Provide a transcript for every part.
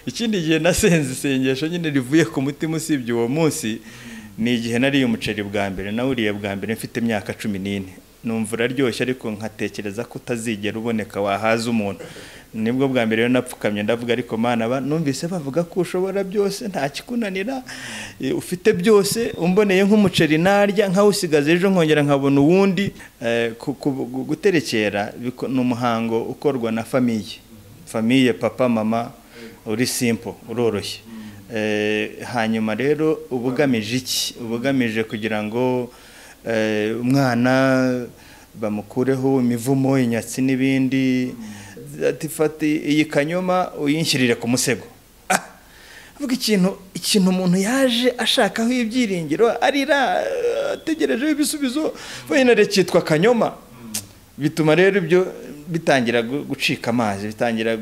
ikindi gihe nasenze isengesho nyine rivuye ku mutima usibye uwo munsi ni igihe nariye umuceri bwa mbere nawuriye bwa mbere mfite imyaka cumi n'ine numva uraryoshye ariko nkatekereza ko utazigera uboneka wahaza umuntu nibwo bwa mbere rero napfukamye ndavuga ariko aba numvise bavuga ko ushobora byose nta kikunanira ufite byose umboneye nk'umuceri narya nkawusigaza ejo nkongera nkabona uwundi guterekera ni umuhango ukorwa na famiye famiye papa mama uri simpo uroroshye hanyuma rero uba ugamije iki uba ugamije kugira ngo umwana bamukureho imivumo inyatsi n'ibindi fata iyi kanyoma uyinshyirire ku musego avuga ikintu ikintu umuntu yaje ashakaho ibyiringiro arira ategerejeho ibisubizo wenda cyitwa kanyoma bituma rero ibyo bitangira gucika amazi bitangira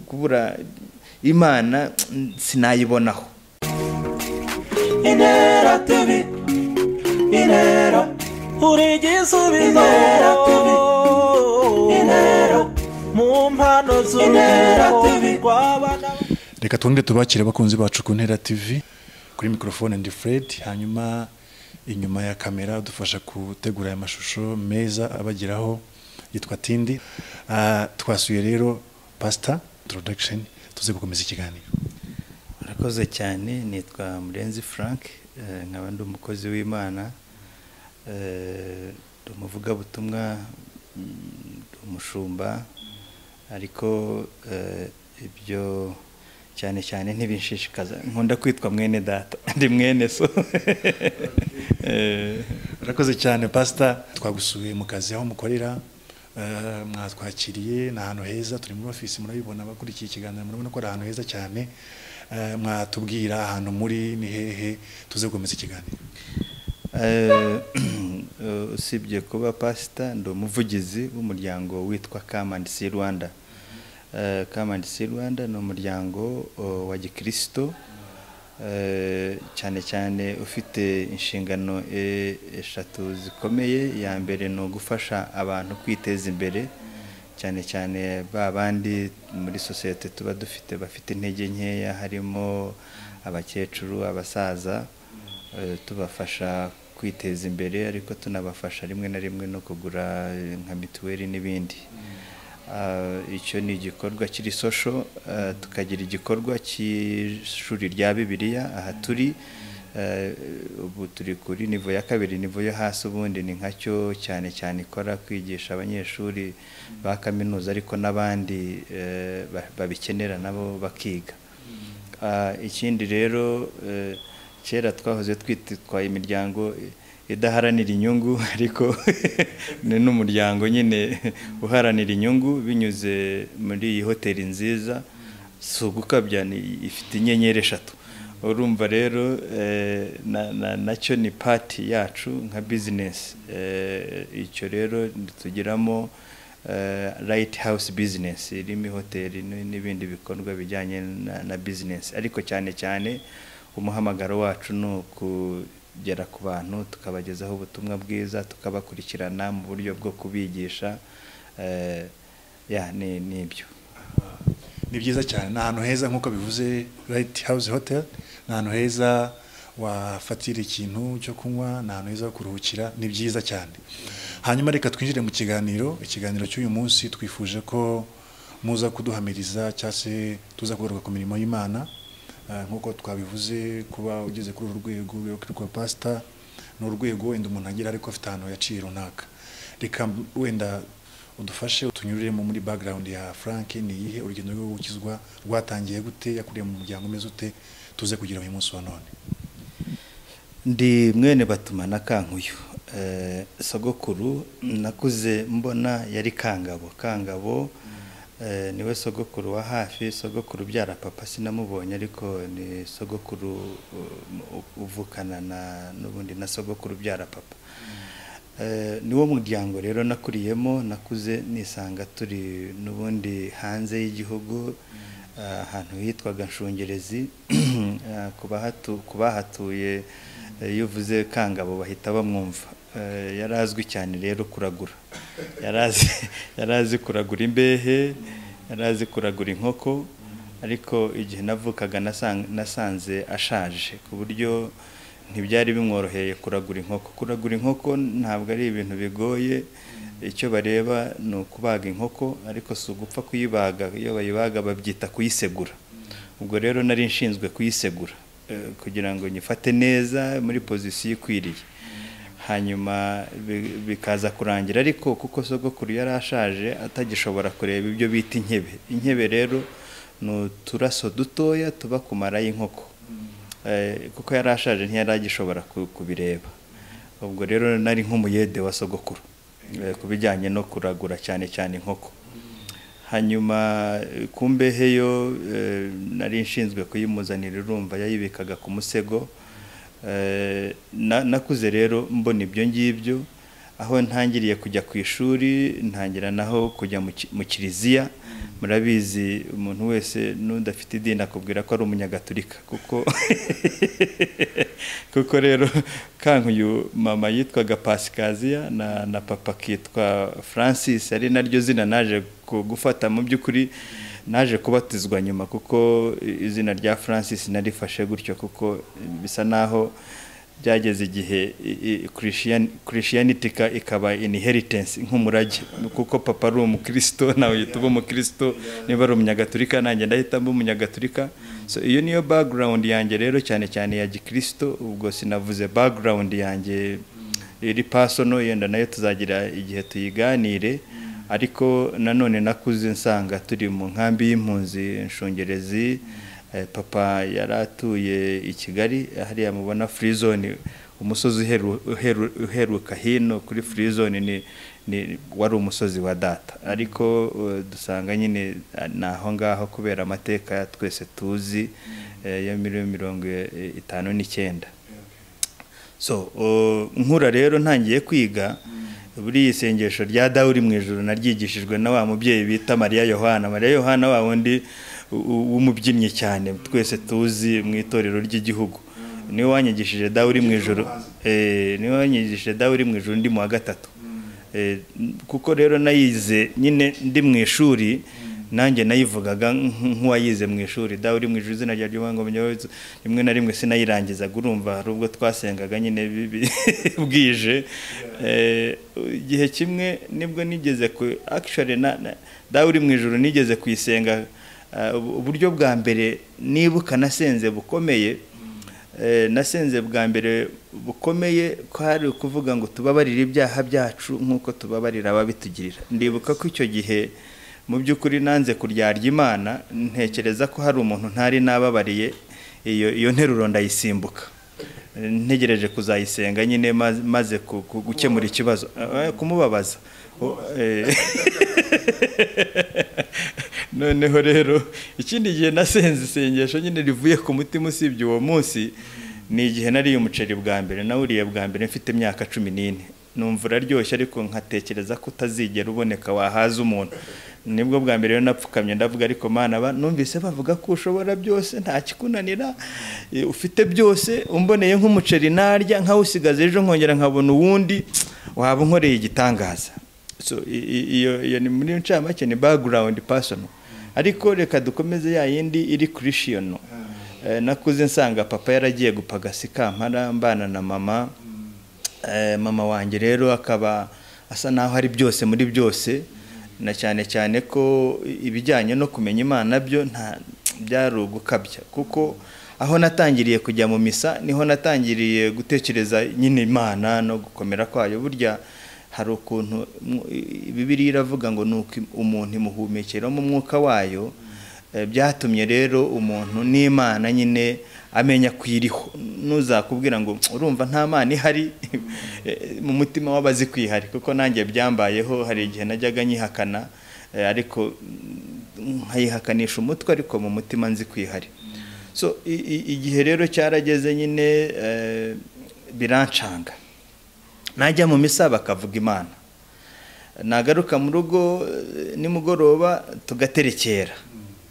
kubura imana sinayibonaho intera tebi intera uri igisubizo intera tebi intera mu mpano reka twongere tubakire abakunzi bacu ku ntera tv kuri mikorofone ndi fred hanyuma inyuma ya kamera dufasha gutegura aya mashusho meza abageraho yitwa tindi twasuye rero pasita introduction tuze gukomeza ikiganiro murakoze cyane nitwa murenzi frank nkaba ndi umukozi w'imana ndi umuvugabutumwa umushumba ariko ibyo cyane cyane ntibishishikaza nkunda kwitwa mwene data ndi mwene so urakoze cyane pasita twagusuye mu kazi aho mukorera mwatwakiriye ni ahantu heza turi muri ofisi murabibona abakurikiye ikiganiro murabona ko ari ahantu heza cyane mwatubwira ahantu muri ni hehe tuze gukomeza ikiganiro usibye kuba pasita ndi umuvugizi w'umuryango witwa kamandi si rwanda kamandi si rwanda ni umuryango wa gikirisito cyane cyane ufite inshingano eshatu zikomeye iya mbere ni ugufasha abantu kwiteza imbere cyane cyane ba bandi muri sosiyete tuba dufite bafite intege nkeya harimo abakecuru abasaza tubafasha kwiteza imbere ariko tunabafasha rimwe na rimwe no kugura nka mituweli n'ibindi icyo ni igikorwa kiri sosho tukagira igikorwa cy'ishuri rya bibiliya aha turi ubu turi kuri nivo ya kabiri nivo yo hasi ubundi ni nkacyo cyane cyane ikora kwigisha abanyeshuri ba kaminuza ariko n'abandi babikenera nabo bakiga ikindi rero kera twahoze twitwa imiryango idaharanira inyungu ariko ni n'umuryango nyine uharanira inyungu binyuze muri iyi hoteli nziza si ugukabya ifite inyenyeri eshatu urumva rero nacyo ni pati yacu nka bizinesi icyo rero tugiramo rayiti hawusi bizinesi irimo hoteli n'ibindi bikorwa bijyanye na bizinesi ariko cyane cyane umuhamagaro wacu ni ukugera ku bantu tukabagezaho ubutumwa bwiza tukabakurikirana mu buryo bwo kubigisha ni ibyo ni byiza cyane ni ahantu heza nk'uko bivuze rayiti hawuzi hoteli ni ahantu heza wafatira ikintu cyo kunywa ni ahantu heza ho kuruhukira ni byiza cyane hanyuma reka twinjire mu kiganiro ikiganiro cy'uyu munsi twifuje ko muza kuduhamiriza cyangwa se tuza kugaruka ku mirimo y'imana nk'uko twabivuze kuba ugeze kuri uru rwego rwa pasita ni urwego wenda umuntu agira ariko afite ahantu yaciye runaka reka wenda udufashe utunyuriremo muri bagarawundi ya frank ni iyihe urugendo rwo gukizwa rwatangiye gute yakuriye mu muryango umeze ute tuze kugira uyu munsi wa none ndi mwene batuma na kankuyu sogokuru nakuze mbona yari kangabo kangabo niwe sogokuru wa hafi sogokuru ubyara papa sinamubonye ariko ni sogokuru uvukana na n'ubundi na sogokuru ubyara papa niwo muryango rero nakuriyemo nakuze nisanga turi n'ubundi hanze y'igihugu ahantu hitwaga nshungerezi ku bahatuye iyo uvuze kangabo bahita bamwumva yari azwi cyane rero kuragura yari azi kuragura imbehe yari azi kuragura inkoko ariko igihe navukaga nasan- nasanze ashaje ku buryo ntibyari bimworoheye kuragura inkoko kuragura inkoko ntabwo ari ibintu bigoye icyo bareba ni ukubaga inkoko ariko si ugupfa kuyibaga iyo bayibaga babyita kuyisegura ubwo rero nari nshinzwe kuyisegura eh, kugira ngo nyifate neza muri pozisiyo ikwiriye hanyuma bi- bikaza kurangira ariko kuko sogokuru yari ashaje atagishobora kureba ibyo bita intebe intebe rero ni uturaso dutoya tuba ku mara y'inkoko Eh, kuko yari ashaje ntiyari agishobora ku- kubireba ubwo rero nari nk'umuyede wa sogokuru eh, ku bijyanye no kuragura cyane cyane inkoko hanyuma eh, ku mbehe yo eh, nari nshinzwe kuyimuzanira urumva yayibikaga ku musego Eh, na- nakuze rero mbona ibyo ngibyo aho ntangiriye kujya ku ishuri ntangira naho kujya mu ki- mu kiliziya murabizi umuntu wese n'udafite idini akubwira ko ari umunyagatulika kuko kuko rero kankuyu mama yitwaga pasikaziya na, na papa kitwa francis ari naryo zina naje ku- gufata mu by'ukuri naje kubatizwa nyuma kuko izina rya francis narifashe gutyo kuko bisa naho byageze igihe i- i- Christian- christianity ka- ikaba inheritance nk'umurage kuko papa ari umukristo nawe uhita uba umukristo niba ari umunyagatulika nanjye ndahita mba umunyagatulika so iyo niyo background yanjye rero cyane cyane ya gikristo ubwo sinavuze background yanjye iri pasono yenda nayo tuzagira igihe tuyiganire ariko nanone nakuze nsanga turi mu nkambi y'impunzi nshungerezi Eh, papa yari atuye i kigali hariya mubona free zone umusozi uheru- uheru- uheruka hino kuri free zone ni, ni wari umusozi wa data ariko eh, dusanga nyine eh, ni aho ngaho kubera amateka twese tuzi eh, ya miliyoni mirongo eh, itanu n'icyenda so uh, nkura rero ntangiye kwiga buri iyi sengesho rya dawe uri mu ijoro naryigishijwe na wa mubyeyi bita mariya yohana mariya yohana wa wundi u- u- w'umubyinnyi cyane twese tuzi mu itorero ry'igihugu niwe wanyigishije dawe uri mu ijoro eh, niwe wanyigishije dawe uri mu ijoro ndi mu wa gatatu Eh, kuko rero nayize nyine ndi mu ishuri nanjye nayivugaga nk- nk'uwayize mu ishuri dawe uri mu ijuru izina rya ry'umwanga munyabutse rimwe na rimwe sinayirangizaga urumva hari ubwo twasengaga nyine bi- bi- bwije Eh, igihe kimwe nibwo nigeze ku actually na, na, dawe uri mu ijuru nigeze kuyisenga ah, ubu- uburyo bwa mbere nibuka nasenze bukomeye Eh, nasenze bwa mbere bukomeye kwari ukuvuga ngo tubabarire ibyaha byacu nk'uko tubabarira ababitugirira ndibuka ko icyo gihe mu by'ukuri nanze kuryarya imana ntekereza ko hari umuntu ntari nababariye iyo iyo nteruro ndayisimbuka Eh, ntegereje kuzayisenga nyine maze- maze ku- ku- gukemura ikibazo Eh, kumubabaza Oh, eh. noneho rero ikindi gihe nasenze isengesho nyine rivuye ku mutima usibye uwo munsi ni igihe nariye umuceri bwa mbere nawuriye bwa mbere mfite imyaka cumi n'ine numva uraryoshye ariko nkatekereza ko utazigera uboneka wahaza umuntu nibwo bwa mbere rero napfukamye ndavuga ariko mana ba numvise bavuga ko ushobora byose nta kikunanira eh, ufite byose umboneye nk'umuceri narya nkawusigaza ejo nkongera nkabona uwundi waba unkoreye igitangaza so i- i- iyo iyo ni muri ncamake ni background personal ariko reka dukomeze ya yindi iri christian eh, nakuze nsanga papa yaragiye gupagasi kampara mbana na mama eh, mama wanjye rero akaba asa naho ari byose muri byose na cyane cyane ko ibijyanye no kumenya imana byo nta byari ugukabya kuko aho natangiriye kujya mu misa niho natangiriye gutekereza nyine imana no gukomera kwayo burya hari ukuntu mu- i- bibiliya iravuga ngo ni uko im- umuntu imuhumekeramo umwuka wayo Eh, byatumye rero umuntu n'imana nyine amenya kuyiriho ntuzakubwira ngo urumva nta mana ihari Eh, mu mutima w'abazi kwihari kuko nanjye byambayeho hari igihe najyaga nyihakana eh, ariko mm, nkayihakanisha umutwe ariko mu mutima nzi kwihari so i- i- igihe rero cyarageze nyine eh, birancanga najya mu misa bakavuga imana nagaruka mu rugo eh, nimugoroba tugaterekera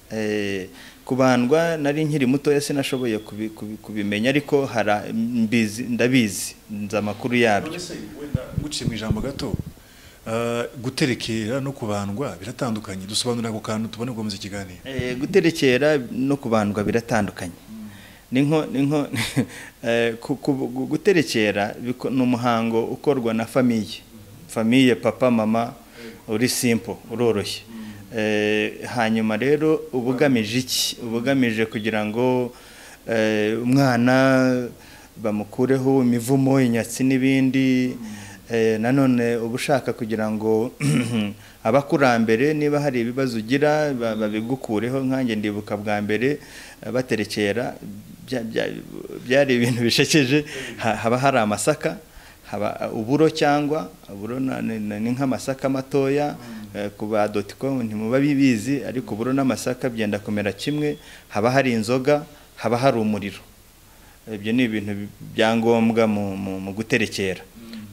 Eh, kubandwa nari nkiri mutoya sinashoboye kubi- kubi- kubimenya ariko hara mbizi ndabizi nzi amakuru yabyo None se wenda nguciye mu ijambo gato ah, guterekera no kubandwa biratandukanye dusobanurira ako kantu tubone gukomeza ikiganiro Eh, guterekera no kubandwa biratandukanye ni nko ni nko eh, ku- ku- gu- guterekera biko- ni umuhango ukorwa na famiye famiye papa mama uri simple uroroshye Eh, hanyuma rero uba ugamije iki uba ugamije kugira ngo eh, umwana bamukureho imivumo inyatsi n'ibindi Eh, nanone uba ushaka kugira ngo abakurambere niba hari ibibazo ugira ba- babigukureho nkanjye ndibuka bwa mbere eh, baterekera bya- bya- byari ibintu bishekeje Ha- haba hari amasaka haba uburo cyangwa uburo na- ni ni nk'amasaka matoya eh, ku ba doticomu ntimuba bibizi ariko uburo n'amasaka byenda kumera kimwe haba hari inzoga haba hari umuriro ibyo ni ibintu bi- bya ngombwa mu- mu mu guterekera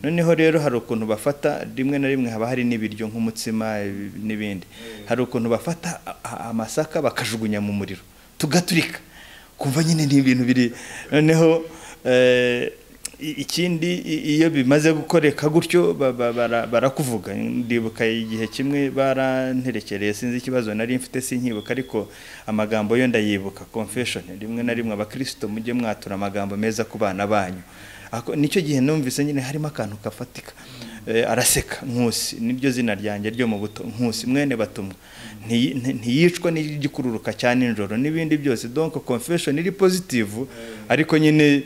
noneho rero hari ukuntu bafata rimwe na rimwe haba hari n'ibiryo nk'umutsima ibi- n'ibindi hari ukuntu bafata a- a- amasaka bakajugunya mu muriro tugaturika kumva nyine ni ibintu biri noneho eh, i- ikindi i- iyo bimaze gukoreka gutyo ba- ba- bara- barakuvuga ndibuka igihe kimwe baranterekereye sinzi ikibazo nari mfite sinkibuka ariko amagambo yo ndayibuka confession rimwe na rimwe abakristo mujye mwatura amagambo meza ku bana banyu Ako- nicyo gihe numvise nyine harimo akantu kafatika Eh, araseka nkusi niryo zina ryanjye ryo mu buto nkusi mwene batumwa Ntiyi- nti- ntiyicwa n'igikururuka cya nijoro n'ibindi byose donc confession iri positive ariko nyine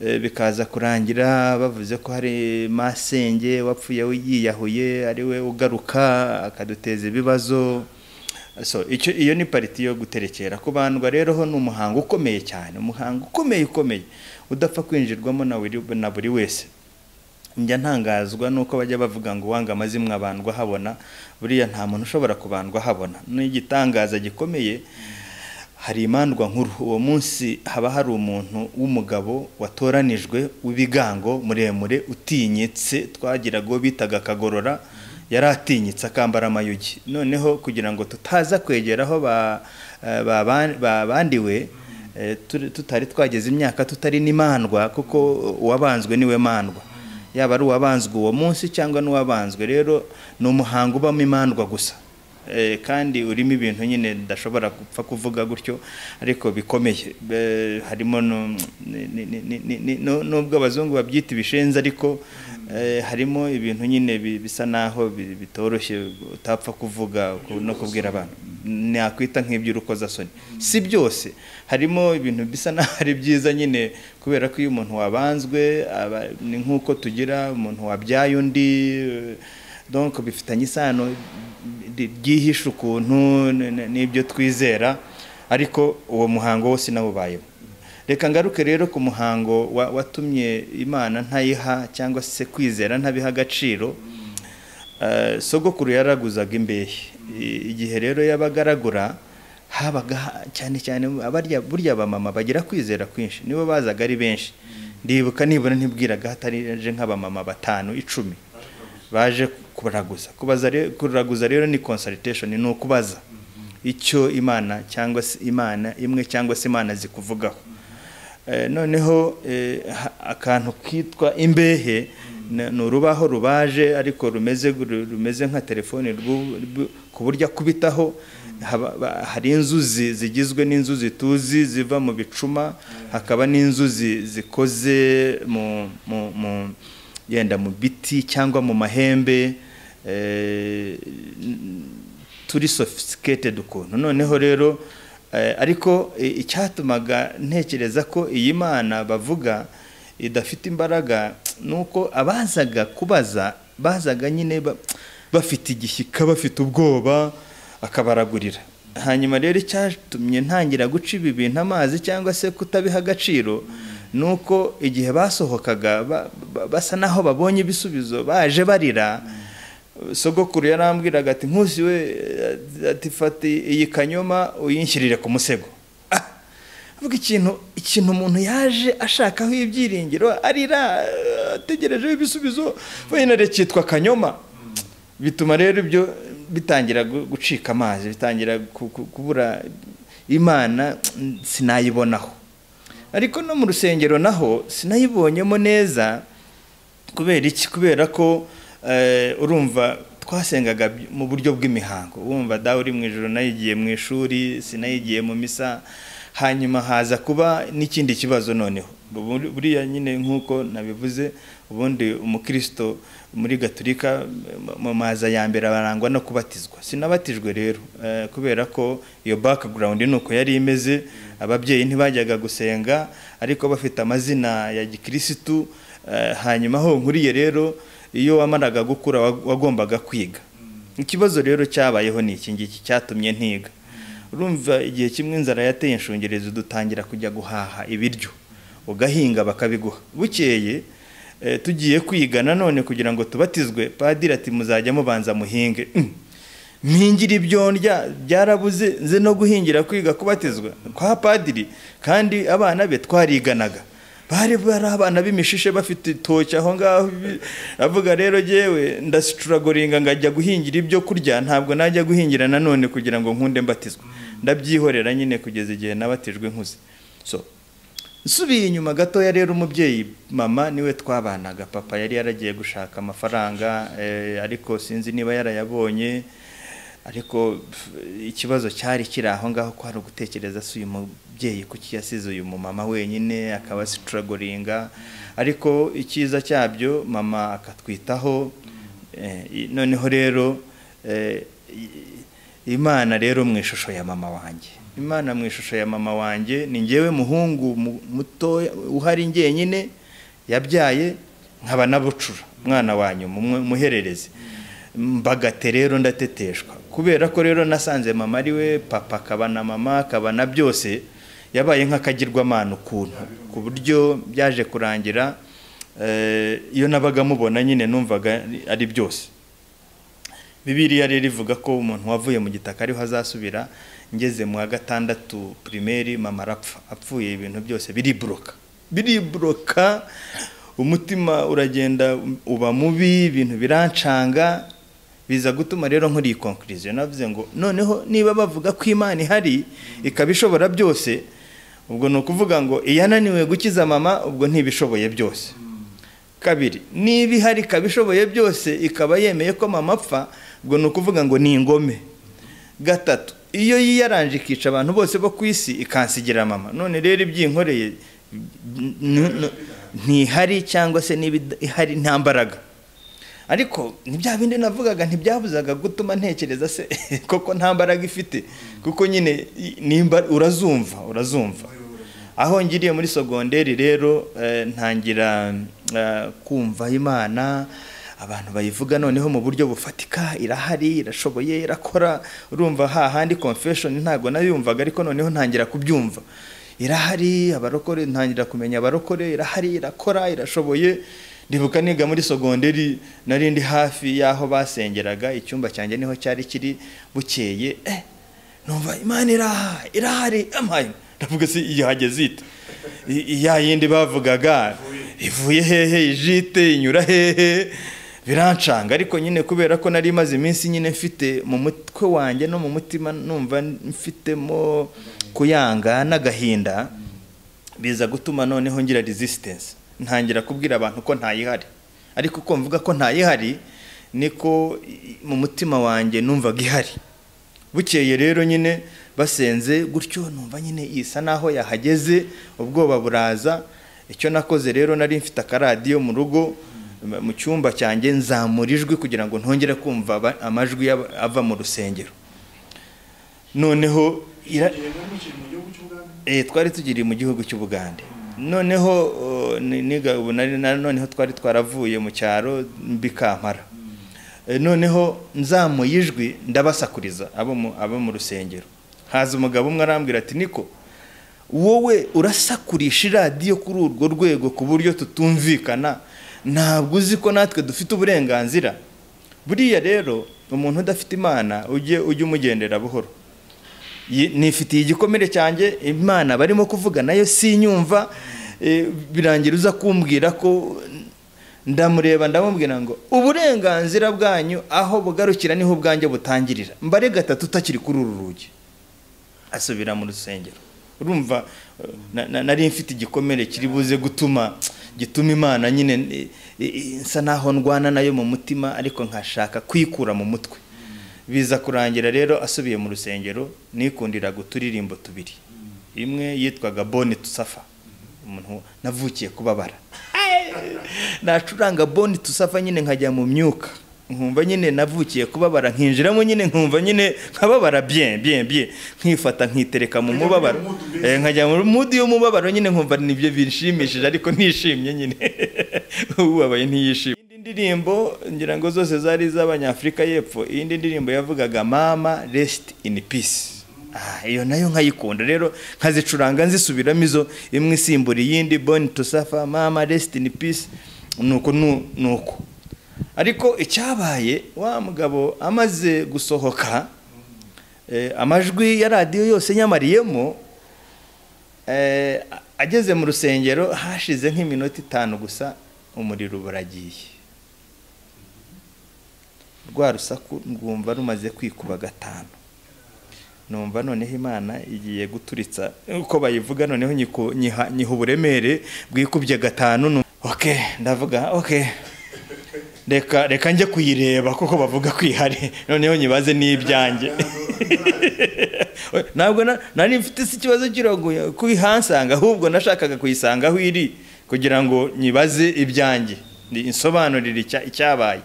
eh, bikaza kurangira bavuze ko hari masenge wapfuye yiyahuye ari we ugaruka akaduteza ibibazo so icyo iyo ni pariti yo guterekera kubandwa rero ho ni umuhango ukomeye cyane umuhango ukomeye ukomeye udapfa kwinjirwamo na buri- na buri wese njya ntangazwa nuko bajya bavuga ngo uwanga amazimwe abandwa habona buriya nta muntu ushobora kubandwa habona ni igitangaza gikomeye hari imandwa nkuru uwo munsi haba hari umuntu w'umugabo watoranijwe w'ibigango muremure utinyitse twagiraga uwo bitaga akagorora yari atinyitse akambara amayugi noneho kugira ngo tutaza kwegera aho ba- eh, baba- babandiwe eh, turi- tutari twageze imyaka tutari n'imandwa kuko uwabanzwe niwe mandwa yaba ari uwabanzwe uwo munsi cyangwa n'uwabanzwe rero ni umuhango ubamo imandwa gusa Eh, kandi urimo ibintu nyine ndashobora gupfa kuvuga gutyo ariko bikomeye Eh, harimo no- ni- ni- ni- ni- ni- no- nubwo abazungu babyita ibishenzi ariko eh, harimo ibintu nyine bi- bisa naho bi- bitoroshye utapfa kuvuga ku- no kubwira abantu nakwita nk'iby'urukozasoni si byose harimo ibintu bisa naho ari byiza nyine kubera ko iyo umuntu wabanzwe aba- ni nk'uko tugira umuntu wabyaye undi eh, donc bifitanye isano ry- ryihishe ukuntu n- n- n'ibyo twizera ariko uwo muhango wose nawubayeho reka ngaruke rero ku muhango wa- watumye imana ntayiha cyangwa se kwizera ntabiha agaciro Eh, sogokuru yaraguzaga imbehe I- igihe rero yabaga aragura habaga ha- cyane cyane abarya burya abamama bagira kwizera kwinshi nibo bazaga ari benshi ndibuka nibura ntibwiraga hataraje nk'abamama batanu icumi baje kuraguza kubaza re- kuraguza rero ni consultation ni ukubaza icyo imana cyangwa se imana imwe cyangwa se imana zikuvugaho Eh, noneho eh, ha- akantu kitwa imbehe na- ni urubaho rubaje ariko rumeze ru- rumeze nka telefone rw'u- rw'u- ku buryo akubitaho haba- ba- hari inzuzi zigizwe n'inzuzi tuzi ziva mu bicuma hakaba n'inzuzi zikoze mu mu- mu- yenda mu biti cyangwa mu mahembe eh, turi sophisticated ukuntu noneho rero eh, ariko eh, icyatumaga ntekereza ko iyi mana bavuga idafite imbaraga ni uko abazaga kubaza bazaga nyine ba- bafite igishyika bafite ubwoba akabaragurira hanyuma rero icyatumye ntangira guca ibi bintu amazi cyangwa se kutabiha agaciro ni uko igihe basohokaga ba- ba- basa naho babonye ibisubizo baje barira sogokuru yarambwiraga ati nkusi we eh, ati fata iyi kanyoma uyinshyirire ku musego Ah! avuga ikintu ikintu umuntu yaje ashakaho ibyiringiro arira eh, ategerejeho ibisubizo wenda cyitwa kanyoma bituma rero ibyo bitangira gu- gucika amazi bitangira ku- ku- kubura imana sinayibonaho ariko no mu rusengero naho sinayibonyemo neza kubera iki kubera ko eh, urumva twasengaga by- mu buryo bw'imihango wumva dawe uri mu ijoro nayigiye mu ishuri sinayigiye mu misa hanyuma haza kuba n'ikindi kibazo noneho Buri- buriya nyine nk'uko nabivuze ubundi umukristo muri gaturika m- mu maza ya mbere barangwa no kubatizwa sinabatijwe rero eh, kubera ko iyo background ni uko yari imeze ababyeyi ntibajyaga gusenga ariko bafite amazina ya gikirisitu eh, hanyuma aho nkuriye rero iyo wamaraga gukura wa- wagombaga kwiga ikibazo rero cyabayeho ni iki ngiki cyatumye ntiga urumva igihe kimwe inzara yateye inshungerezo dutangira kujya guhaha ibiryo ugahinga bakabiguha bukeye eh, tugiye kwiga nanone kugira ngo tubatizwe padiri ati muzajya mubanza muhinge Mm. mpingira ibyo ndya byarabuze nze no guhingira kwiga kubatizwa kwa padiri kandi abana be twariganaga bari bari abana b'imishishe bafite itoki aho ngaho bi- avuga rero yewe ndasituragoringa ngajya guhingira ibyo kurya ntabwo najya guhingira nanone kugira ngo nkunde mbatizwa ndabyihorera nyine kugeza igihe nabatijwe nkuze so nsubiye inyuma gatoya rero umubyeyi mama niwe twabanaga papa yari yaragiye gushaka amafaranga eh, ariko sinzi niba yarayabonye ariko pf, ikibazo cyari kiri aho ngaho ko hari ugutekereza si uyu mubyeyi kuki yasize uyu mumama wenyine akaba asituragoringa ariko icyiza cyabyo mama akatwitaho eh, i- noneho rero eh, i- imana rero mu ishusho ya mama wanjye imana mu ishusho ya mama wanjye ni njyewe muhungu mu- muto uhari njyenyine yabyaye nkaba nabucura umwana wanyu mumwe- muherereze mbagate rero ndateteshwa kubera ko rero nasanze mama ari we papa akaba na mama akaba na byose yabaye nk'akagirwamana ukuntu ku buryo byaje kurangira eh, iyo nabaga mubona nyine numvaga ari- ari byose bibiriya rero ivuga ko umuntu wavuye mu gitaka ariho azasubira ngeze mu wa gatandatu pirimeri mama arapfa apfuye ibintu byose biriburoka biriburoka umutima uragenda uba mubi ibintu birancanga biza gutuma rero nkora iyi konkuriziyo navuze ngo noneho niba bavuga ko imana ihari ikaba ishobora byose ubwo ni ukuvuga ngo iyananiwe gukiza mama ubwo ntibishoboye byose kabiri niba ihari ikaba ishoboye byose ikaba yemeye ko mama apfa ubwo ni ukuvuga ngo ni ingome gatatu iyo yiyaranje ikica abantu bose bo ku isi ikansigira mama none rero ibyinkoreye n- n- ntihari cyangwa se niba ihari nta mbaraga ariko ni bya bindi navugaga ntibyabuzaga gutuma ntekereza se koko nta mbaraga ifite kuko nyine i- nimba urazumva urazumva aho ngiriye muri sogonderi rero eh, ntangira eh, kumva imana abantu bayivuga noneho mu buryo bufatika irahari irashoboye irakora urumva hahandi confession ntabwo nayumvaga ariko noneho ntangira kubyumva irahari abarokore ntangira kumenya abarokore irahari irakora irashoboye ndibuka niga muri sogonderi nari ndi hafi y'aho basengeraga icyumba cyanjye niho cyari kiri bukeye eh, numva imana iraha irahari amahari ndavuga se yahageze ite I- ya yindi bavugaga ivuye hehe ijite inyura hehe birancanga ariko nyine kubera ko nari maze iminsi nyine mfite mu mutwe wanjye no mu mutima numva mfitemo kuyanga n'agahinda biza gutuma noneho ngira resistance ntangira kubwira abantu ko ntayihari ariko ko mvuga ko ntayihari niko i- mu mutima wanjye numvaga ihari bukeye rero nyine basenze gutyo numva nyine isa naho yahageze ubwoba buraza icyo nakoze rero nari mfite akaradiyo mu rugo m- mu cyumba cyanjye nzamura ijwi kugira ngo ntongere kumva aba- amajwi y'aba- ava mu rusengero noneho ira- Eh, twari tugiriye mu gihugu cy'ubugande noneho uh, ni- niga ubu nari na- noneho twari twaravuye mu cyaro mbikampara Eh, noneho nzamuye ijwi ndabasakuriza abo mu- abo mu rusengero haza umugabo umwe arambwira ati niko wowe urasakurisha iradiyo kuri urwo rwego ku buryo tutumvikana ntabwo uzi ko natwe dufite uburenganzira buriya rero umuntu udafite imana ujye ujye umugendera buhoro Yi- nifitiye igikomere cyanjye imana barimo kuvuga nayo sinyumva eh, birangira uza kumbwira ko ndamureba ndamubwira ngo uburenganzira bwanyu aho bugarukira niho ubwanjye butangirira mbare gatatu utakiri kuri uru rugi asubira mu rusengero urumva eh, na- na- nari mfite igikomere kiri buze gutuma gituma imana nyine eh, eh, nsa naho ndwana nayo mu mutima ariko nkashaka kwikura mu mutwe biza kurangira rero asubiye mu rusengero nikundiraga uturirimbo tubiri imwe yitwaga boni tusafa umuntu navukiye kubabara nacuranga boni tusafa nyine nkajya mu myuka nkumva nyine navukiye kubabara nkinjiramo nyine nkumva nyine nkababara bien bien bien nkifata nkitereka mu mubabaro Eh, nkajya mu mudi y'umubabaro nyine nkumva nibyo binshimishije ariko ntishimye nyine ubabaye ntiyishimye indi ndirimbo ngira ngo zose zari iz'abanyafurika y'epfo iyindi ndirimbo yavugaga mama resiti ini pisi Ah, iyo nayo nkayikunda rero nkazicuranga nzisubiramo izo imwe isimbura iyindi boni tusafa mama resiti ini pisi nuko nu- nuko ariko icyabaye wa mugabo amaze gusohoka eh, amajwi ya radiyo yose nyamariyemo eh, a- ageze mu rusengero hashize nk'iminota itanu gusa umuriro uba uragiye rwa rusaku rwumva rumaze kwikuba gatanu numva noneho imana igiye guturitsa uko bayivuga noneho nyiku- nyiha nyiha uburemere bwikubye gatanu nu- ok ndavuga ok reka reka njye kuyireba kuko bavuga ko ihari noneho nyibaze n'ibyanjye ntabwo na- nari mfite si ikibazo kiragoye kuyihansanga ahubwo nashakaga kuyisanga aho iri kugira ngo nyibaze ibyanjye Ni- insobanurire icya- icyabaye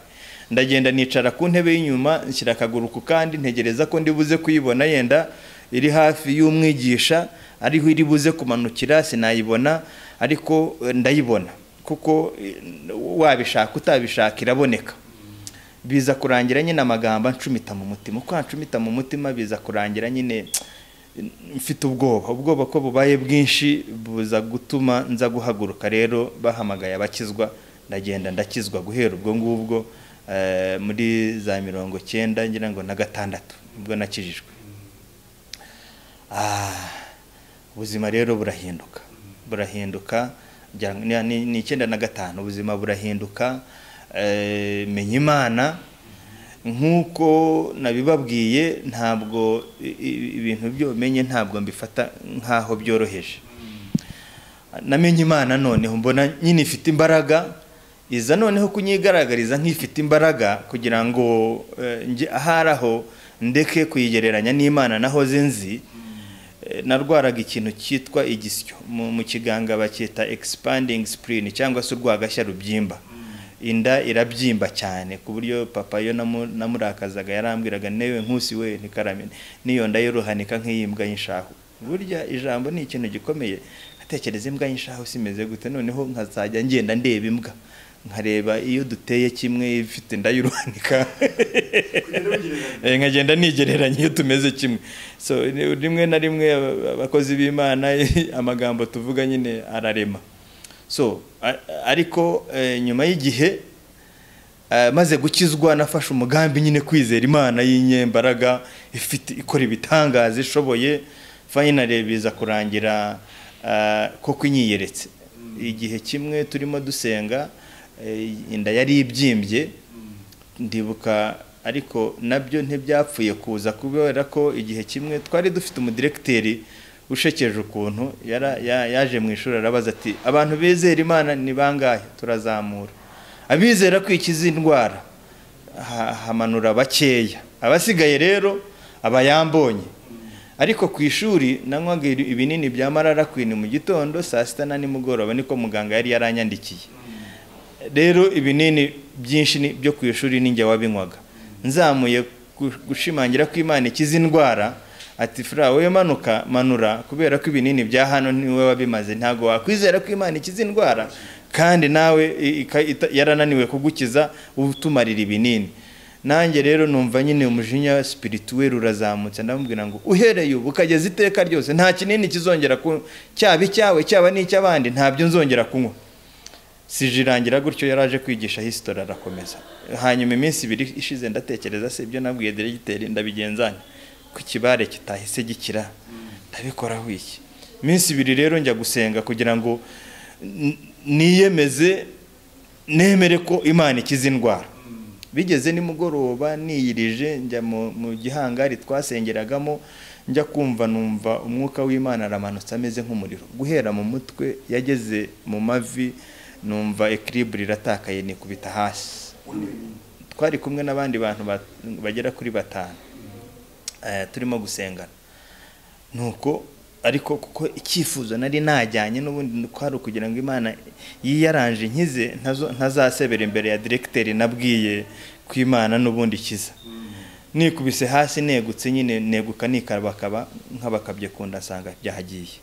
ndagenda nicara ku ntebe y'inyuma nshyira akaguru ku kandi ntegereza ko ndibuze kuyibona yenda iri hafi y'umwigisha ariho iri buze kumanukira sinayibona ariko eh, ndayibona kuko eh, wabishaka utabishaka iraboneka biza kurangira nyine amagambo ncumita mu mutima uko ncumita mu mutima biza kurangira nyine mfite ubwoba ubwoba ko bubaye bwinshi buza gutuma nza guhaguruka rero bahamagaye abakizwa ndagenda ndakizwa guhera ubwo ngubwo eh, muri za mirongo cyenda ngira ngo na gatandatu ubwo nakijijwe Ah, ubuzima rero burahinduka burahinduka ngira ngo ni- ni ni icyenda na gatanu ubuzima burahinduka eh, menya imana nk'uko nabibabwiye ntabwo i- i- ibintu by'ubumenye ntabwo mbifata nk'aho byoroheje namenye imana noneho mbona nyine ifite imbaraga iza noneho kunyigaragariza nk'ifite imbaraga kugira ngo eh, njye ahari aho ndeke kuyigereranya n'imana naho zinzi Eh, narwaraga ikintu cyitwa igisyo mu mu kiganga bacyita expanding spleen cyangwa se urwagashya rubyimba inda irabyimba cyane ku buryo papa yo namu- namurakazaga yarambwiraga newe nkusi we ntikarame niyo nda y'uruhanika nk'iyimbwa y'inshahu burya ijambo ni ikintu gikomeye atekereza imbwa y'inshahu simeze gute noneho nkazajya ngenda ndeba imbwa nkareba iyo duteye kimwe ifite inda y'uruhanika Eh, nkagenda nigereranya iyo tumeze kimwe so ni- rimwe na rimwe aba- abakozi b'imana amagambo tuvuga nyine ararema so a- ariko eh, nyuma y'igihe eh, maze gukizwa nafashe umugambi nyine kwizera imana y'inyembaraga ifite ikora ibitangaza ishoboye fayinari biza kurangira eh, koko inyiyeretse igihe kimwe turimo dusenga eh, inda yari ibyimbye ndibuka ariko nabyo ntibyapfuye kuza kubera ko igihe kimwe twari dufite umudiregiteri ushekeje ukuntu yara- ya- yaje mu ishuri arabaza ati abantu bizera imana ni bangahe turazamura abizera kwikiza indwara ha- hamanura bakeya abasigaye rero aba yambonye ariko ku ishuri nanywaga ibi- ibinini bya marara kwini mu gitondo saa sita na nimugoroba niko muganga yari yaranyandikiye rero ibinini byinshi ni- byo ku ishuri ninjye wabinywaga nzamuye gu- gushimangira ko imana ikiza indwara ati fura wowe manuka manura kubera ko ibinini bya hano niwe wabimaze ntabwo wakwizera ko imana ikiza indwara kandi nawe i- ika- ita- yarananiwe kugukiza utumarira ibinini nanjye rero numva nyine umujinya spirituel urazamutse ndamubwira ngo uhereye ubu ukageza iteka ryose nta kinini kizongera ku cyaba icyawe cyaba n'icy'abandi ntabyo nzongera kunywa sijirangira gutyo yaraje kwigisha hisitori arakomeza hanyuma iminsi ibiri ishize ndatekereza se ibyo nabwiye diregiteri ndabigenzanya ku kibare kitahise gikira ndabikoraho iki iminsi ibiri rero njya gusenga kugira ngo n- niyemeze nemere ko imana ikiza indwara bigeze nimugoroba niyirije njya mu mu gihangari twasengeragamo njya kumva numva umwuka w'imana aramanutse ameze nk'umuriro guhera mu mutwe yageze mu mavi numva ekiribure iratakaye nikubita hasi twari kumwe n'abandi bantu ba- bagera kuri batanu eh, turimo gusengana nuko ariko kuko icyifuzo nari najyanye n'ubundi kwari ukugira ngo imana yiyaranje nkize ntazo- ntazasebera imbere ya diregiteri nabwiye ko imana n'ubundi ikiza nikubise hasi negutse nyine neguka nikabakaba nk'abakabye kunda nsanga byahagiye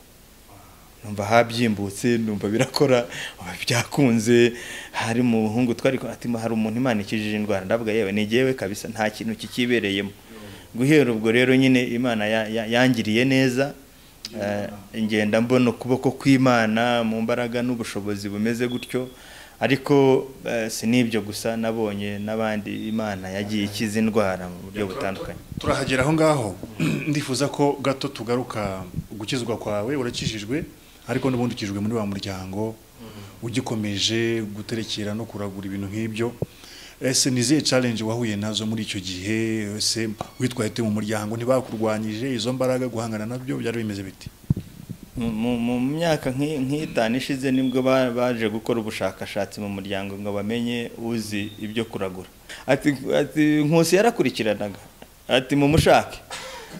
numva habyimbutse numva birakora uba byakunze hari umuhungu twari kumwe, ati hari umuntu imana ikijije indwara ndavuga yewe ni jyewe kabisa nta kintu kikibereyemo guhera ubwo rero nyine imana ya- ya- yangiriye neza eh, ngenda mbona ukuboko kw'imana mu mbaraga n'ubushobozi bumeze gutyo ariko eh, si n'ibyo gusa nabonye n'abandi imana yagiye ikiza indwara mu buryo butandukanye turahagera aho ngaho ndifuza ko gato tugaruka gukizwa kwawe urakijijwe ariko n'ubundi ukijwe muri wa muryango ugikomeje guterekera no kuragura ibintu nk'ibyo ese ni izihe challenge wahuye nazo muri icyo gihe ese witwaye ute mu muryango ntibakurwanyije izo mbaraga guhangana nabyo byari bimeze biti mu mu myaka nk'i- nk'itanu ishize nibwo ba- baje gukora ubushakashatsi mu muryango ngo bamenye uzi ibyo kuragura ati ati nkusi yarakurikiranaga ati mumushake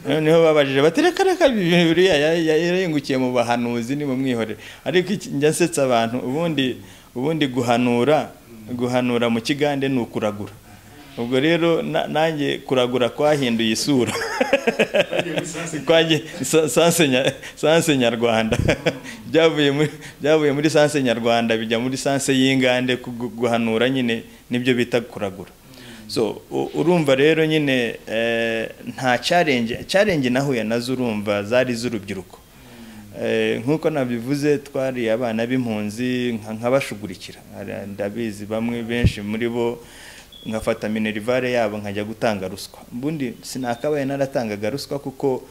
noneho babajije bati reka reka bibiriya ya- ya- yarengukiye mu bahanuzi ni mu mwihorere ariko iki- njya nsetsa abantu ubundi ubundi guhanura guhanura mu kigande ni ukuragura ubwo rero na- nanjye kuragura kwahinduye isura twagiye sa- sanse nya- sanse nyarwanda byavuye muri byavuye muri sanse nyarwanda bijya muri sanse y'ingande ku- gu- guhanura nyine nibyo bita kuragura so u- urumva rero nyine eh, nta challenge challenge nahuye nazo urumva zari z'urubyiruko Eh, nk'uko nabivuze twari abana b'impunzi nka- nkabashugurikira Hari- ndabizi bamwe benshi muri bo nkafata minerivare yabo nkajya gutanga ruswa ubundi sinakabaye naratangaga ruswa kuko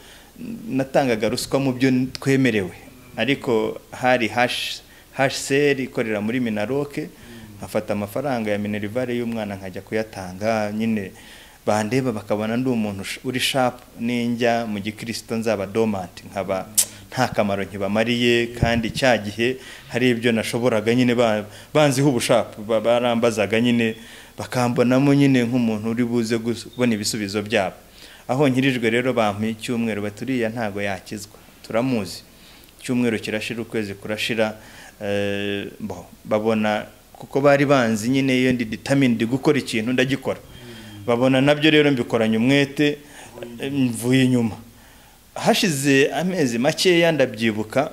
natangaga ruswa mu byo twemerewe ariko hari hash seri ikorera muri minaroke nkafata amafaranga ya minerivare y'umwana nkajya kuyatanga nyine bandeba bakabona ndi umuntu ush- uri shapu ninjya mu gikirisito nzaba domanti nkaba nta kamaro nkibamariye kandi cya gihe hari ibyo nashoboraga nyine ba- banziho ubushapu ba- barambazaga nyine bakambonamo nyine nk'umuntu uri buze kubona ibisubizo byabo aho nkirijwe rero bampa icyumweru baturiya ntago yakizwa turamuzi icyumweru kirashira ukwezi kurashira eh, bo- babona kuko bari banzi nyine iyo ndi determined gukora ikintu ndagikora babona nabyo rero mbikoranye umwete eh, mvuye inyuma hashize amezi makeya ndabyibuka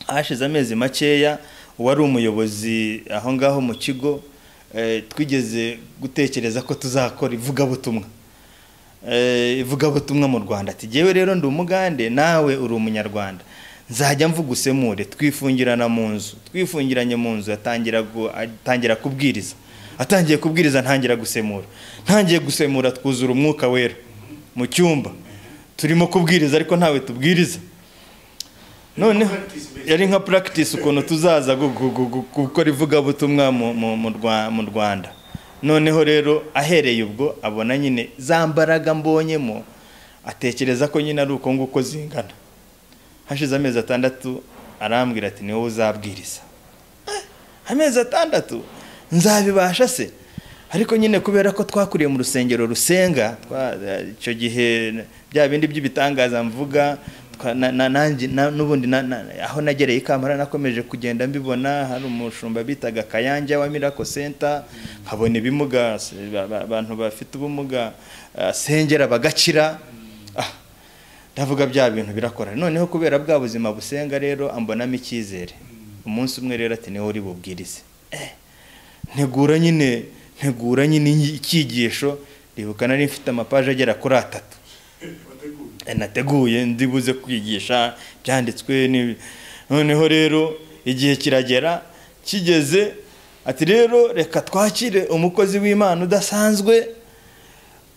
hashize amezi makeya uwari umuyobozi aho ngaho mu kigo eh, twigeze gutekereza ko tuzakora ivugabutumwa Eh, ivugabutumwa mu rwanda ati jyewe rero ndi umugande nawe uri umunyarwanda nzajya mvugusemure twifungirana mu nzu twifungiranye mu nzu atangira gu- atangira kubwiriza atangiye kubwiriza ntangira gusemura ntangiye gusemura twuzura umwuka wera mu cyumba turimo kubwiriza ariko ntawe tubwiriza noneho yari nka practice ukuntu tuzaza gu- gu- gu- gu- gukora ivugabutumwa mu- mu- mu Rwa- mu rwanda noneho rero ahereye ubwo abona nyine za mbaraga mbonyemo atekereza ko nyine ari uko nguko zingana hashize amezi atandatu arambwira ati ni wowe uzabwiriza Eh, amezi atandatu nzabibasha se ariko nyine kubera ko twakuriye mu rusengero rusenga twa- eh, icyo gihe bya bindi by'ibitangaza mvuga twa- na- na- nanjye- na- n'ubundi na- na- aho nagereye i kampala nakomeje kugenda mbibona hari umushumba bitaga kayanja wa mirako senta nkabona ibimuga se- ba- ba- abantu bafite ubumuga asengera bagakira Ah, ndavuga bya bintu birakora noneho kubera bwa buzima busenga rero ambonamo icyizere umunsi umwe rero ati niwe uri bubwirize Eh, ntegura nyine ntegura nyine inyi- icyigisho ribuka nari mfite amapaje agera kuri atatu Eh, nateguye ndi buze kwigisha byanditswe ni- noneho rero igihe kiragera kigeze ati rero reka twakire umukozi w'imana udasanzwe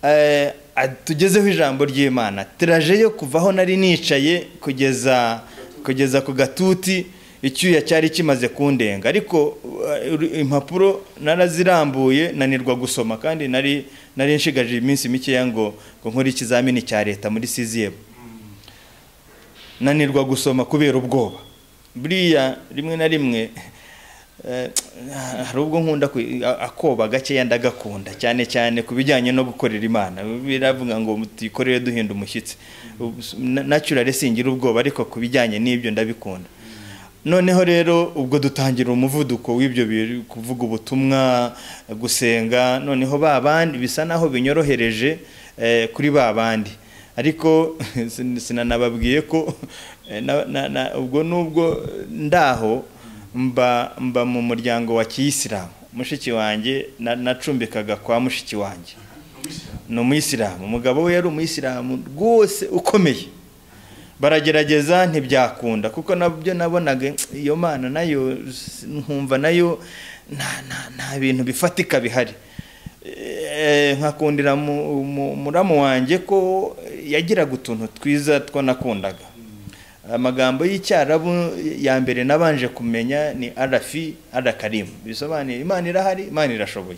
Eh, ad- tugezeho ijambo ry'imana tiraje yo kuva aho nari nicaye kugeza kugeza ku gatuti icyuya cyari kimaze kundenga ariko eh, uru- impapuro narazirambuye nanirwa gusoma kandi nari nari nshigaje iminsi mikeya ngo ngo nkore ikizamini cya leta muri siziyemu nanirwa gusoma kubera ubwoba buriya rimwe na rimwe Eh, hari ubwo nkunda kwi- a- akoba gakeya ndagakunda cyane cyane ku bijyanye no gukorera imana biravuga ngo tuyikorere duhinda umushyitsi Ubu s- na- naturally singira ubwoba ariko ku bijyanye n'ibyo ndabikunda noneho rero ubwo dutangira umuvuduko w'ibyo bintu, kuvuga ubutumwa gusenga noneho ba bandi bisa naho binyorohereje eh, kuri ba bandi ariko sin- sinanababwiye ko eh, na- na- na- ubwo n'ubwo ndaho mba mba mu muryango wa kiyisilamu mushiki wanjye na- nacumbikaga kwa mushiki wanjye ni umuyisilamu umugabo we yari umuyisilamu rwose ukomeye baragerageza ntibyakunda kuko nabyo nabonaga iyo mana nayo s- nkumva nayo nta- nta- nta bintu bifatika bihari Eh, nkakundira mu- mu- muramu wanjye ko yagiraga utuntu twiza two nakundaga amagambo y'icyarabu ya mbere nabanje kumenya ni arafi arakarimu bisobanuye imana irahari imana irashoboye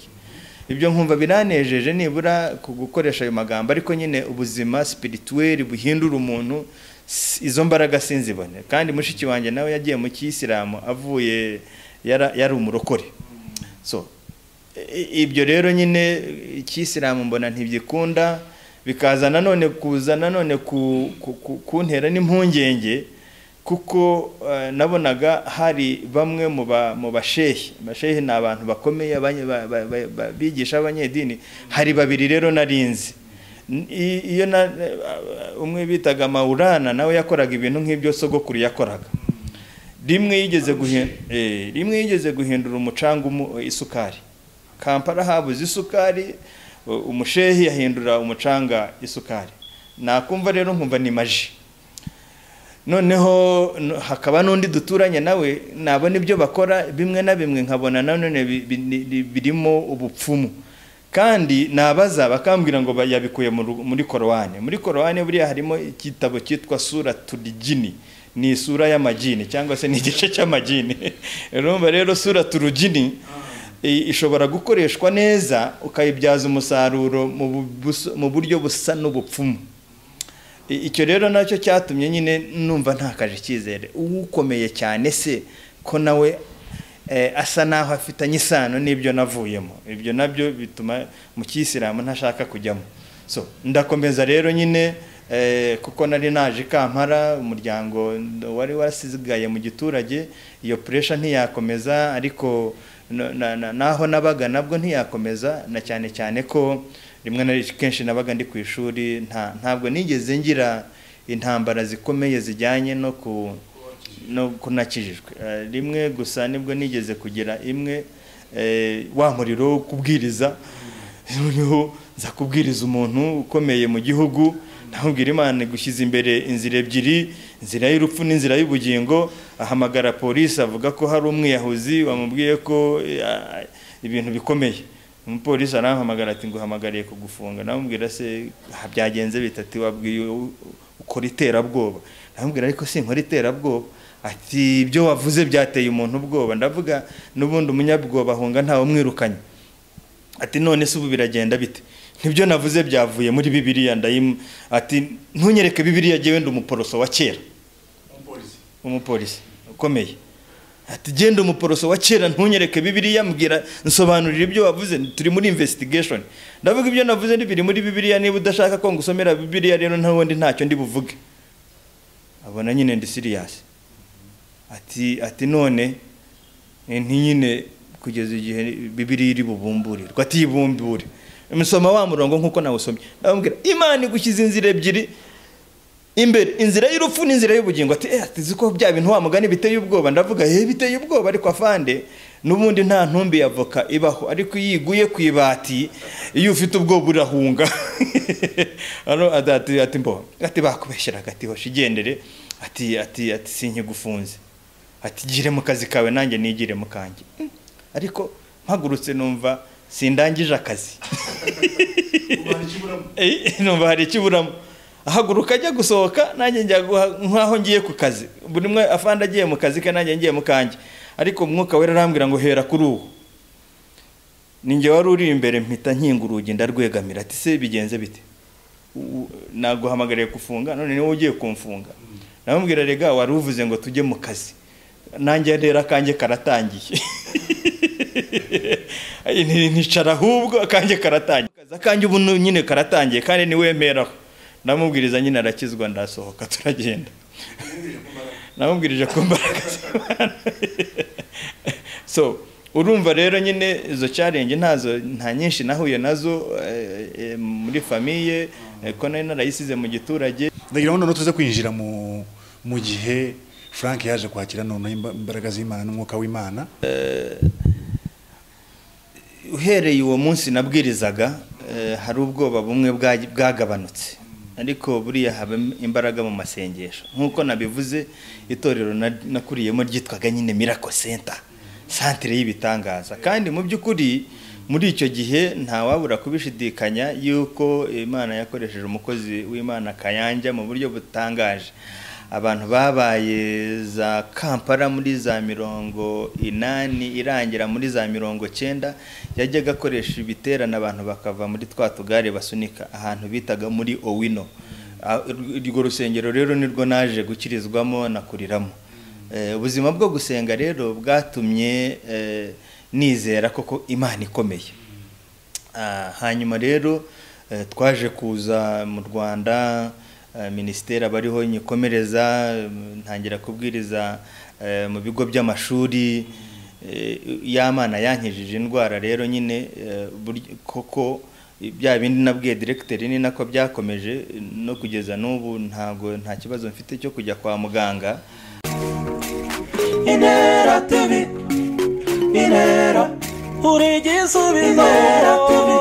ibyo nkumva biranejeje nibura ku gukoresha ayo magambo ariko nyine ubuzima sipirituweri buhindura umuntu si- izo mbaraga sinzibone kandi mushiki wanjye nawe yagiye mu kiyisilamu avuye yara- yari umurokore so i- ibyo rero nyine ikisilamu mbona ntibyikunda bikaza nanone kuza nanone ku- ku- ku- kuntera n'impungenge kuko eh, nabonaga hari bamwe mu ba- mu bashehi bashehi ni abantu bakomeye abanye- ba- ba- ba- ba- bigisha abanyedini hari babiri rero narinzi N- i- iyo na- umwe bitaga mawurana nawe yakoraga ibintu nk'ibyo sogokuru yakoraga rimwe yigeze guhin- eh, rimwe yigeze guhindura umucanga umu- isukari kampala habuze isukari u- umushehi yahindura umucanga isukari nakumva rero nkumva ni maji noneho no- hakaba n'undi duturanye nawe nabona ibyo bakora bimwe na bimwe nkabona nanone bi- bi- ni- ni- birimo ubupfumu kandi nabaza bakambwira ngo ba- yabikuye mu ru- muri korowani muri korowani buriya harimo igitabo cyitwa sura turigini ni isura y'amagini cyangwa se ni igice cy'amagini urumva rero sura turugini i- ishobora gukoreshwa neza ukayibyaza umusaruro mu bu- bus- mu buryo busa n'ubupfumu I- icyo rero nacyo cyatumye nyine numva ntakaje icyizere ukomeye cyane se ko nawe eh, asa naho afitanye isano n'ibyo navuyemo ibyo nabyo bituma mu kiyisilamu ntashaka kujyamo so ndakomeza rero nyine eh, kuko nari naje i kampara umuryango wari warasigaye mu giturage iyo puresha ntiyakomeza ariko na- na- na- naho nabaga nabwo ntiyakomeza na cyane cyane ko rimwe na rimwe kenshi nabaga ndi ku ishuri nta ntabwo nigeze ngira intambara zikomeye zijyanye no ku no kunakijijwe Eh, rimwe gusa nibwo nigeze kugira imwe eh, wa muriro wo kubwiriza noneho nza kubwiriza umuntu ukomeye mu gihugu ntamubwira imana gushyize imbere inzira ebyiri inzira y'urupfu n'inzira y'ubugingo ahamagara polisi avuga ko hari umwiyahuzi wamubwiye ko eh, ah, ibintu bikomeye umupolisi arampamagara ati nguhamagariye kugufunga namubwira se "Ah, byagenze bitatu wabwiye u- ukora iterabwoba namubwira ariko sinkora iterabwoba ati ibyo wavuze byateye umuntu ubwoba ndavuga n'ubundi umunyabwoba ahunga ntawe umwirukanye ati none se ubu biragenda bite nibyo navuze byavuye muri bibiliya ndayimu ati ntunyereke bibiliya jyewe ndi umuporoso wa kera umupolisi ukomeye ati genda umuporoso wa kera ntunyereke bibiliya mbwira nsobanurira ibyo wavuze turi muri investigation ndavuga ibyo navuze biri muri bibiliya niba udashaka ko ngusomera bibiliya rero ntawundi ntacyo ndi buvuge abona nyine ndi siriyasi ati ati none eh, ntinyine kugeza igihe bibiliya iri bubumburirwa ati yibumbure musoma wa murongo nk'uko nawusomye ndamubwira imana igushyize inzira ebyiri imbere inzira y'urupfu n'inzira y'ubugingo ati eh ati ziko bya bintu wa mugani biteye ubwoba ndavuga eh biteye ubwoba ariko afande n'ubundi nta ntumbi ya voka ibaho ariko iyo iguye ku ibati iyo ufite ubwoba urahunga hano ati- ati ati mbo ati bakubeshyeraga ati hoshi igendere ati ati ati sinkigufunze ati gire mu kazi kawe nanjye nigire mu kanjye Mm, ariko mpagurutse numva sindangije akazi Eh, numva hari ikiburamo ahaguruka ajya gusohoka nanjye njya guha- nk'aho ngiye ku kazi buri umwe afande agiye mu kazi ke nanjye ngiye mu kanjye ariko umwuka wera arambwira ngo hera kuri uwo ninjye wari uri imbere mpita nkinga urugi ndarwegamira ati se bigenze bite U- naguhamagariye kufunga none niwe ugiye kumfunga namubwira rega wari uvuze ngo tujye mu kazi nanjye rero akanjye karatangiye nticara ahubwo akanjye karatangiye Akazi akanjye ubu nyine karatangiye kandi niwemeraho ndamubwiriza nyine arakizwa ndasohoka turagenda namubwirije ko mbaraga z'imana so urumva rero nyine izo challenge ntazo nta nyinshi nahuye nazo eh, eh, muri famiye eh, ko nari narayisize mu giturage ndagira ngo noneho tuze kwinjira mu mu gihe frank yaje kwakira noneho imba- imbaraga z'imana n'umwuka w'imana uhereye uwo munsi nabwirizaga eh, hari ubwoba bumwe bwa- bwagabanutse ariko buriya haba imbaraga mu masengesho nk'uko nabivuze itorero na- nakuriyemo ryitwaga nyine miracle center santire y'ibitangaza kandi mu by'ukuri muri icyo gihe ntawabura kubishidikanya yuko imana yakoresheje umukozi w'imana kayanja mu buryo butangaje abantu babaye za kampala muri za mirongo inani irangira muri za mirongo cyenda yajyaga akoresha ibiterane abantu bakava muri twa tugare basunika ahantu bitaga muri owino Ah, urwo rusengero rero nirwo naje gukirizwamo nakuriramo Eh, ubuzima bwo gusenga rero bwatumye eh, nizera koko imana ikomeye Ah, hanyuma rero eh, twaje kuza mu rwanda eh, minisiteri abariho nyikomereza em, ntangira kubwiriza eh, mu bigo by'amashuri eh, y'amana yankijije indwara rero nyine eh, burya- koko bya bindi nabwiye diregiteri ni nako byakomeje eh, no kugeza n'ubu ntabwo nta kibazo mfite cyo kujya kwa muganga inera tibi inera uri igisubizo inera tibi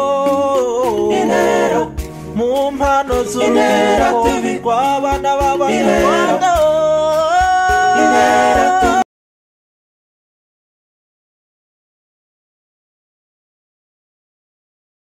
inera mu mpano z'urubyiruko rw'abana b'abanyarwanda inera tibi